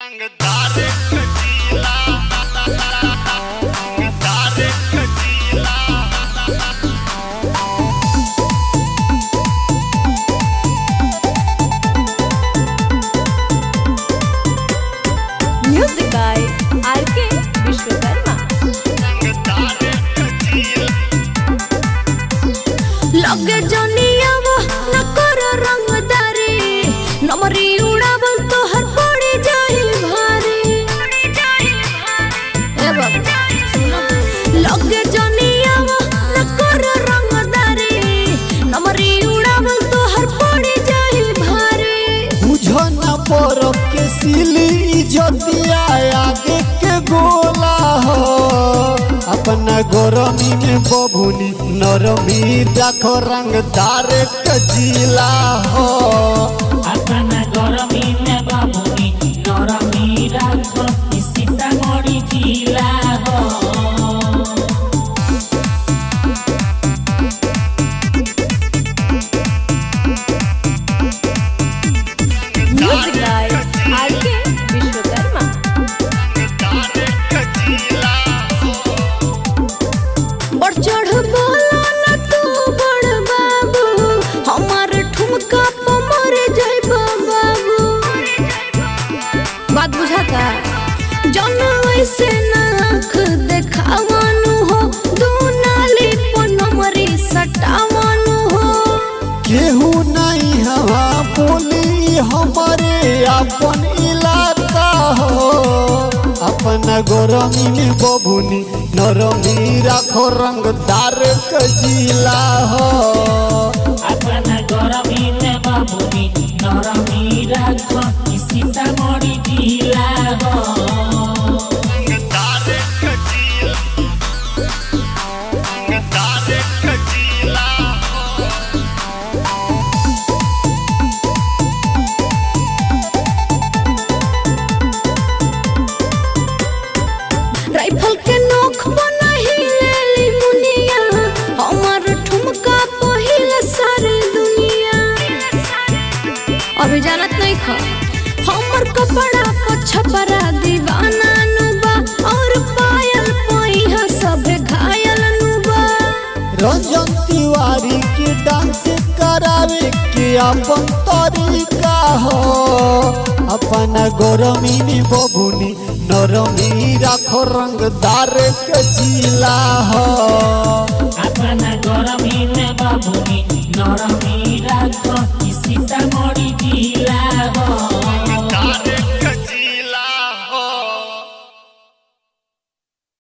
रंगदार कटीला रंगदार कटीला Music by R.K. Vishwakarma. रंगदार कटीला लगे जनियावा न कर रंगदारी नमरी उड़ावल तो हर पड़ी जाई भारी ए बाबा सुनो लगे जनियावा न कर रंगदारी नमरी उड़ावल तो हर पड़ी जाई भारी बुझन पर के सिली इज्जतिया आगे के गोला हो अपना गरमी में बभुनी नरमी देखो रंगदार कजीला हो अपना गरमी में बाबुनी नरमी राख सीतामढ़ी जिला हो Music by R.K. Vishwakarma. रंगदार कटीला बढ़ चढ़ बोला ना तू बड़ बाबू हमार ठुमका पे मर जाइब बाबू बात बुझाता जन ऐसे नाख देखावानु हो दू नाली पर नमरी सटावानु हो केहू नहीं हवा बोली हमारे अपन इलाका हो अपना गरमी में बभुनी नरमी राखो रंगदार कजीला हो अपना गरमी में बाबुनी नरमी राख सीतामढ़ी जिला हो रंगदार कटीला रंगदार कटीला राइफल के नोख बनाही लेली मुनिया हमार ठुमका पहिल सारी दुनिया अभी जानत नहीं खा हमर कपड़ा पर छपरा दीवाना नुबा और पायल पहिया सब घायल नुबा रंजन तिवारी के डांस करावे के अपन तरीका हो अपना गरमी में बभुनी नरमी राखो रंगदार कजीला हो अपना गरमी में बाबुनी नरमी राख सीतामढ़ी जिला